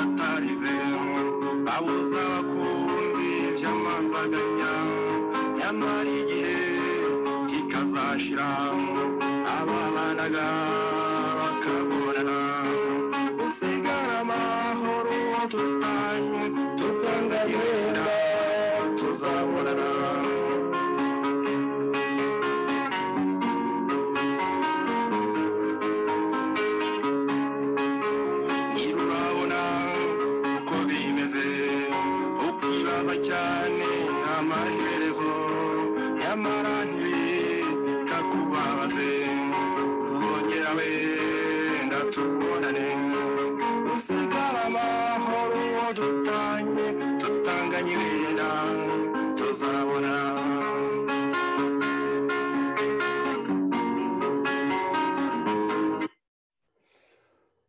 atarizema abuza abakundi by'amanzaganya nyamara igihe kikazashira ababanaga bakabonana usigara amahoro tutanye tutangayenda tuzabonana ntirurabona uko bimeze ukibaza cyane amaherezo nyamara ntibikakubabaze wongera wenda tubonane usigara amahoro dutanye tutanganye wenda tuzabona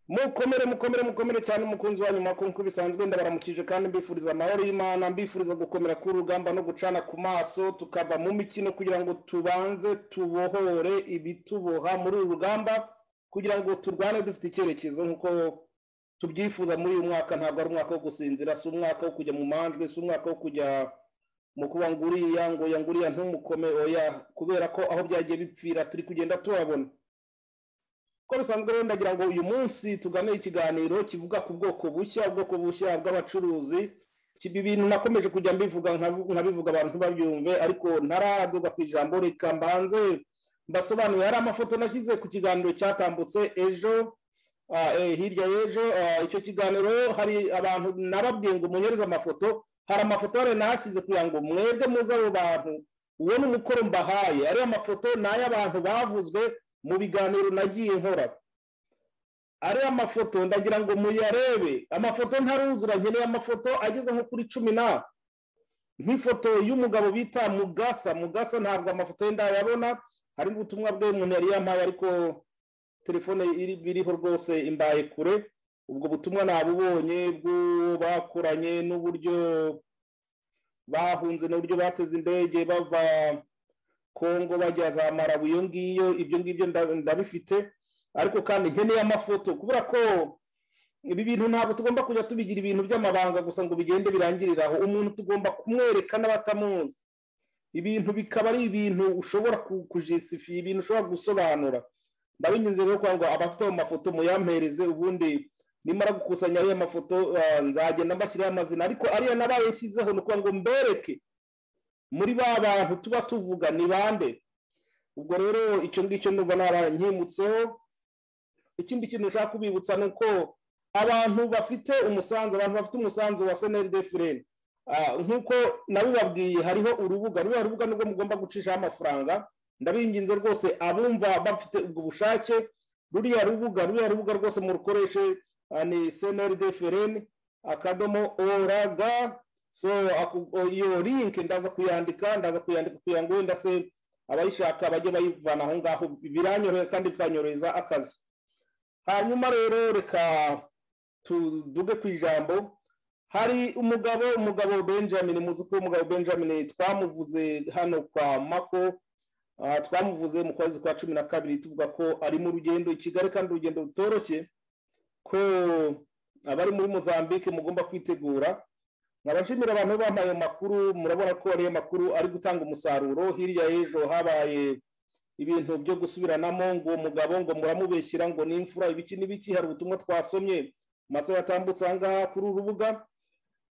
mukomere mukomere mukomere cyane umukunzi wa nyuma nk'uko bisanzwe ndabaramukije kandi mbifuriza amahoro y'imana mbifuriza gukomera k'urugamba no gucana ku maso tukava mu mikino kugira ngo tubanze tubohore ibituboha muri uru rugamba kugira ngo turwane dufite icyerekezo nk'uko tubyifuza muri uyu mwaka ntabwo ari umwaka wo gusinzira si umwaka wo kujya mu manjwe si umwaka wo kujya mu kuba ngo uriya ngo oya ngo uriya ntumukome oya kubera ko aho byagiye bipfira turi kugenda tuhabona uko bisanzwe rero ndagira ngo uyu munsi tugane ikiganiro kivuga ku bwoko bushya ubwoko bushya bw'abacuruzi ibi bintu nakomeje kujya mbivuga nkabivuga abantu babyumve ariko ntaraduga ku ijambo reka mbanze mbasobanuye hari amafoto nashyize ku kiganiro cyatambutse ejo ah, eh, hirya y'ejo ah, icyo kiganiro hari abantu nababwiye ngo munyereze amafoto hari amafoto hari nahashyize kugira ngo mwebwe muze abo bantu uwo ni umukoro mbahaye ariya mafoto ni ay'abantu bavuzwe mu biganiro nagiye nkora ariya mafoto ndagira ngo muyarebe amafoto ntaruzura nkeneye amafoto ageze nko kuri cumi na nk'ifoto y'umugabo bita mugasa mugasa ntabwo amafoto ye ndayabona hari ubutumwa bwe umuntu yari yampaye ariko telefone iri- biriho rwose imbaye kure ubwo butumwa nabubonye bw'uwo bakoranye n'uburyo bahunze n'uburyo bateze indege bava kongo bajya za marabu iyo ngiyo ibyo ngibyo nda- ndabifite ariko kandi nkeneye amafoto kubera ko ibi bintu ntabwo tugomba kujya tubigira ibintu by'amabanga gusa ngo bigende birangirire aho umuntu tugomba kumwereka n'abatamuzi ibintu bikaba ari ibintu ushobora ku- kujisifiya ibintu ushobora gusobanura ndabinginze rero kugira ngo abafite ayo mafoto muyampereze ubundi nimara gukusanya ariya mafoto ah, nzagenda mbashyiraho amazina ariko ariya nabayashyizeho ni ukuvuga ngo mbereke muri ba bantu tuba tuvuga ni bande ubwo rero icyo ngicyo numva narankimutseho ikindi kintu nshaka kubibutsa ni uko abantu bafite umusanzu abantu bafite umusanzu wa seneri fireni nk'uko nabibabwiye hariho urubuga ruriya rubuga nibwo mugomba gucishaho amafaranga ndabinginze rwose abumva bafite ubwo bushake ruriya rubuga ruriya rubuga rwose murukoreshe ah, ni seneri fireni akadomo oraga so aku- o- iyo link ndaza kuyandika ndaza kuyandika kugira ngo wenda se abayishaka bajye bayivana aho ngaho biranyorohera kandi bikanyorohereza akazi hanyuma rero reka tuduge ku ijambo hari umugabo umugabo benjamin muzi ko umugabo benjamin twamuvuze hano kwa mako ah, twamuvuze mu kwezi kwa cumi na kabiri tuvuga ko ari mu rugendo i kigali kandi urugendo rutoroshye ko abari muri mozambique mugomba kwitegura nkabashimira abantu bampaye ayo makuru murabona ko ariyo makuru ari gutanga umusaruro hirya y'ejo habaye ibintu byo gusubiranamo ngo uwo mugabo ngo muramubeshyira ngo ni imfura ibiki n'ibiki hari ubutumwa twasomye mu masaha yatambutse aha ngaha kuri uru rubuga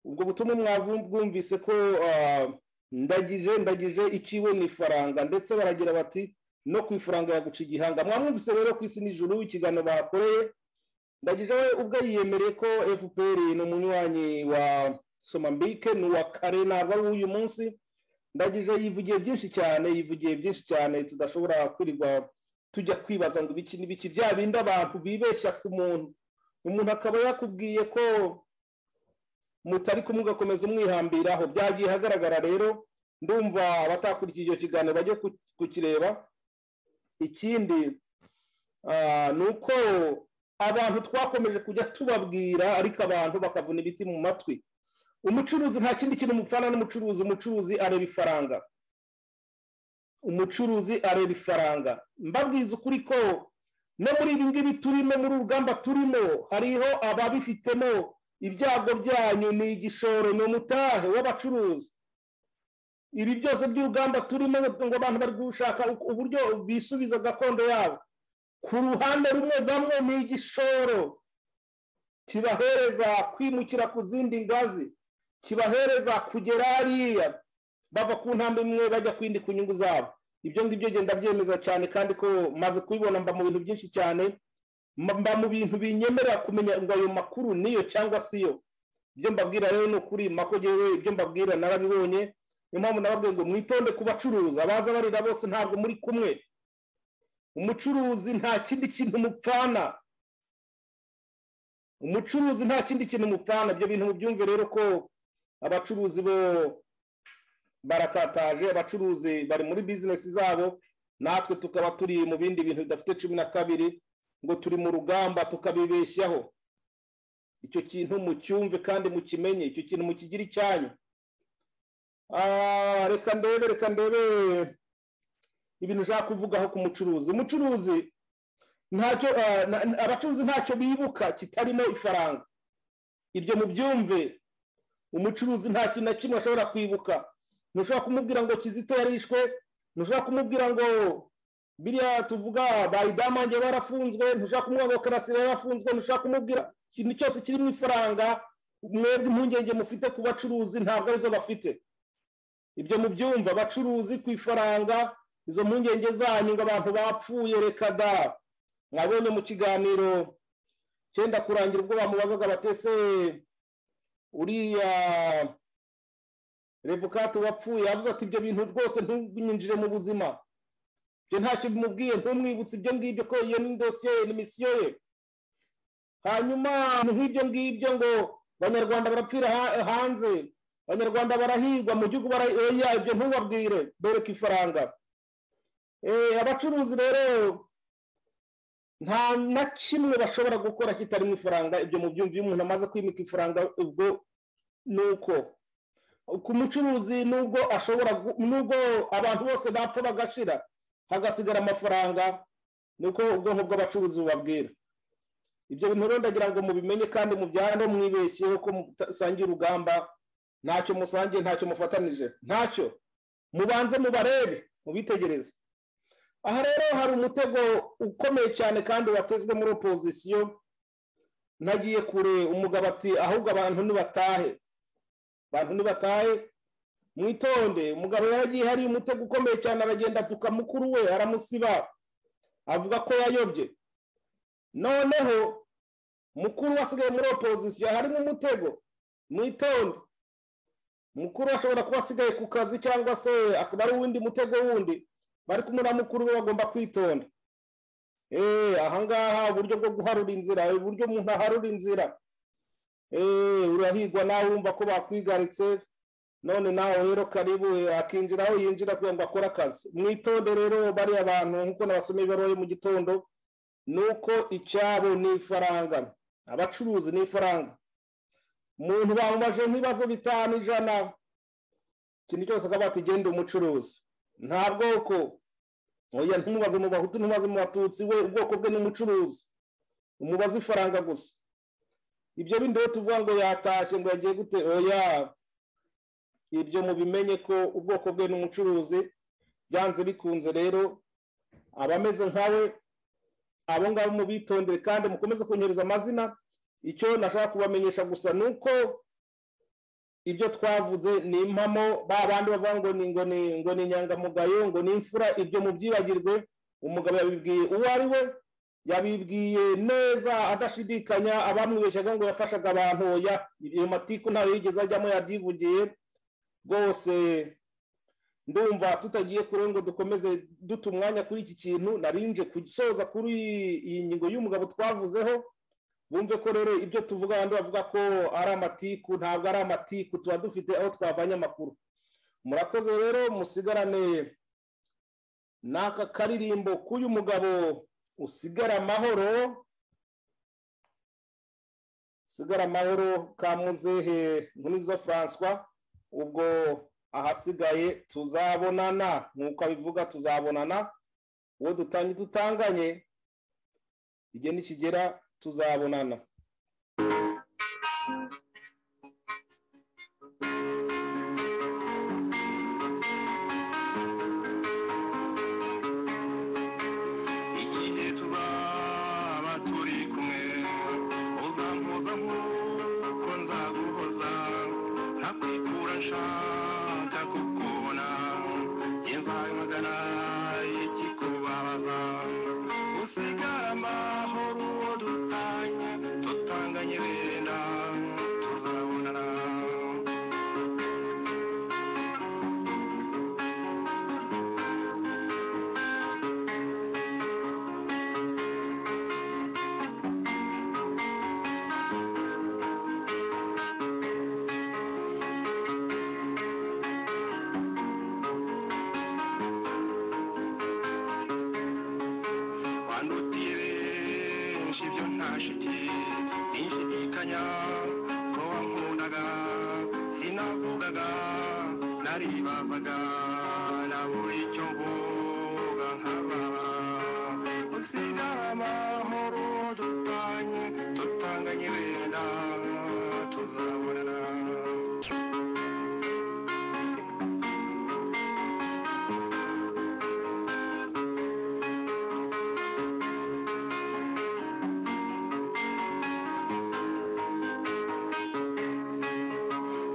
ubwo butumwa mwavu- bwumvise ko ah, ndagije ndagije iciwe ni ifaranga ndetse baragira bati no ku ifaranga yaguca igihanga mwamwumvise rero ku isi n'ijuru ikiganiro bakoreye ndagije we ubwo yiyemereye ko fpr ni umunywanyi wa somambike ni uwa kare ntabwo ari uw'uyu munsi ndagije yivugiye byinshi cyane yivugiye byinshi cyane tudashobora kwirirwa tujya kwibaza ngo ibiki n'ibiki bya bindi abantu bibeshya ku muntu umuntu akaba yakubwiye ko mutari kumwe ugakomeza umwihambiraho byagiye ahagaragara rero ndumva abatakurikiye icyo kiganiro bajye ku- kukireba ikindi ah, ni uko abantu twakomeje kujya tubabwira ariko abantu bakavuna ibiti mu matwi umucuruzi nta kindi kintu mupfana n'umucuruzi umucuruzi areba ifaranga umucuruzi areba ifaranga mbabwiza ukuri ko no muri ibi ngibi turimo muri urugamba turimo hariho ababifitemo ibyago byanyu ni igishoro ni umutahe w'abacuruzi ibi byose by'urugamba turimo ngo abantu bari gushaka uburyo bisubiza gakondo yabo ku ruhande rumwe bamwe ni igishoro kibahereza kwimukira ku zindi ngazi kibahereza kugera hariya bava ku ntambwe imwe bajya ku yindi ku nyungu zabo ibyo ngibyo genda byemeza cyane kandi ko maze kubibona mba mu bintu byinshi cyane mba mu bintu binyemerera kumenya ngo ayo makuru niyo cyangwa si yo ibyo mbabwira rero ni ukuri makogewe ibyo mbabwira narabibonye niyo mpamvu nababwiye ngo mwitonde ku bacuruzi abaza barira bose ntabwo muri kumwe umucuruzi nta kindi kintu mupfana umucuruzi nta kindi kintu mupfana ibyo bintu mubyumve rero ko abacuruzi bo barakataje abacuruzi bari muri bizinesi zabo natwe tukaba turi mu bindi bintu bidafite cumi na kabiri ngo turi mu rugamba tukabibeshyaho icyo kintu mucyumve kandi mukimenye icyo kintu mukigire icyanyu reka ndebe reka ndebe ibintu ushaka kuvugaho ku mucuruzi umucuruzi ntacyo abacuruzi ntacyo bibuka kitarimo ifaranga ibyo mubyumve umucuruzi nta kintu na kimwe ashobora kwibuka ntushobora kumubwira ngo kizito yarishwe ntushobora kumubwira ngo biriya tuvuga bayidamange barafunzwe ntushobora kumubwira ngo karasire yarafunzwe ntushobora kumubwira ikintu cyose kirimo ifaranga mwebwe impungenge mufite ku bacuruzi ntabwo arizo bafite ibyo mubyumva abacuruzi ku ifaranga izo mpungenge zanyu ngo abantu bapfuye reka da mwabonye mu kiganiro cyenda kurangira ubwo bamubazaga batese uriya revukati wapfuye yavuze ati ibyo bintu rwose ntunyinjire mu buzima ibyo ntacyo bimubwiye ntumwibutse ibyo ngibyo ko iyo ni dosiye ye ni misiyo ye hanyuma nk'ibyo ngibyo ngo abanyarwanda barapfira hanze abanyarwanda barahirwa mu gihugu barayeya ibyo ntubabwire bereka ifaranga abacuruzi rero nta na kimwe bashobora gukora kitarimo ifaranga ibyo mu byumva iyo umuntu amaze kwimika ifaranga ubwo ni uko ku mucuruzi nubwo ashobora nubwo abantu bose bapfa bagashira hagasigara amafaranga nuko ubwonko bw'abacuruzi bubabwira ibyo bintu rero ndagira ngo mubimenye kandi mubyane mwibeshyeho ko musangiye urugamba ntacyo musangiye ntacyo mufatanije ntacyo mubanze mubarebe mubitegereze aha rero hari umutego ukomeye cyane kandi watezwe muri opozisiyo ntagiye kure umugabo ati ahubwo abantu ntibatahe abantu ntibatahe mwitonde umugabo yaragiye hari umutego ukomeye cyane aragenda atuka mukuru we aramusiba avuga ko yayobye noneho mukuru asigaye muri opozisiyo harimo umutego mwitonde mukuru ashobora kuba asigaye ku kazi cyangwa se akaba ari uwundi mutego wundi bari kumwe na mukuru we bagomba kwitonda ahangaha uburyo bwo guharura inzira uburyo umuntu aharura inzira urahigwa nawe wumva ko bakwigaritse none nawe rero karibu akinjiraho yinjira kugira ngo akore akazi mwitonde rero bariya bantu nk'uko nabasomeye ibaruwa yo mu gitondo ni uko icyabo ni ifaranga abacuruzi ni ifaranga umuntu bamubaje nk'ibibazo bitanu ijana ikintu cyose akaba yatigenda umucuruzi nta bwoko oya ntumubaze mu bahutu ntumubaze mu batutsi we ubwoko bwe ni umucuruzi umubaze ifaranga gusa ibyo bindi rero tuvuga ngo yatashye ngo yagiye gute oya ibyo mubimenye ko ubwoko bwe ni umucuruzi byanze bikunze rero abameze nkawe abo ngabo mubitondere kandi mukomeze kunyohereza amazina icyo nashaka kubamenyesha gusa ni uko ibyo twavuze ni impamo ba bandi bavuga ngo ni ngo ni ngo ni inyangamugayo ngo ni imfura ibyo mubyibagirwe umugabo yabibwiye uwo ari we yabibwiye neza adashidikanya abamwibeshyaga ngo yafashaga abantu ya iyo matiku ntayo yigeze ajyamo yabyivugiye rwose ndumva tutagiye kure ngo dukomeze duta umwanya kuri iki kintu narinje gusoza kuri iyi ngingo y'umugabo twavuzeho bumve ko rero ibyo tuvuga abandi bavuga ko ari amatiku ntabwo ari amatiku tuba dufite aho twavanye amakuru murakoze rero musigarane n'aka karirimbo k'uyu mugabo usigara amahoro usigara amahoro ka muzehe nkuriza francois ubwo ahasigaye tuzabonana nk'uko abivuga tuzabonana uwo dutange dutanganye igihe nikigera tuzabonana nshaka kukubona njye nzabimagana ikikubabaza usigara amahoro uwo dutanye tutanganye wenda tuzabonana wandutiye benshi ibyo nta shiti sinshidikanya ko wankundaga sinavugaga naribazaga nabura icyo mvuga nkababa usigara amahoro dutanye tutanganye wenda tuzabonana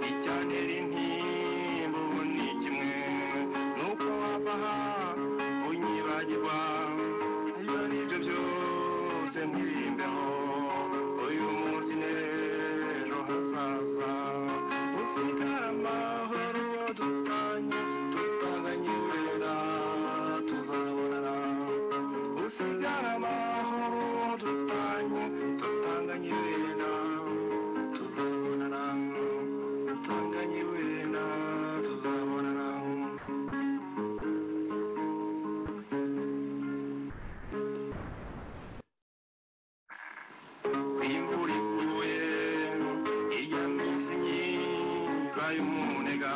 icyantera intimba ubu ni kimwe nuko wava aha unyibagirwa ibyo nibyo byose ntirimbeho uyu munsi n'ejo hazaza usigara amahoro iyo dutanye tutanganye wera tuzabonana usigara amahoro iyo dutanye tutanganye wera tuzabonana tutanganye wena tuzabonana imvura iguye irya minsi myiza y'umunega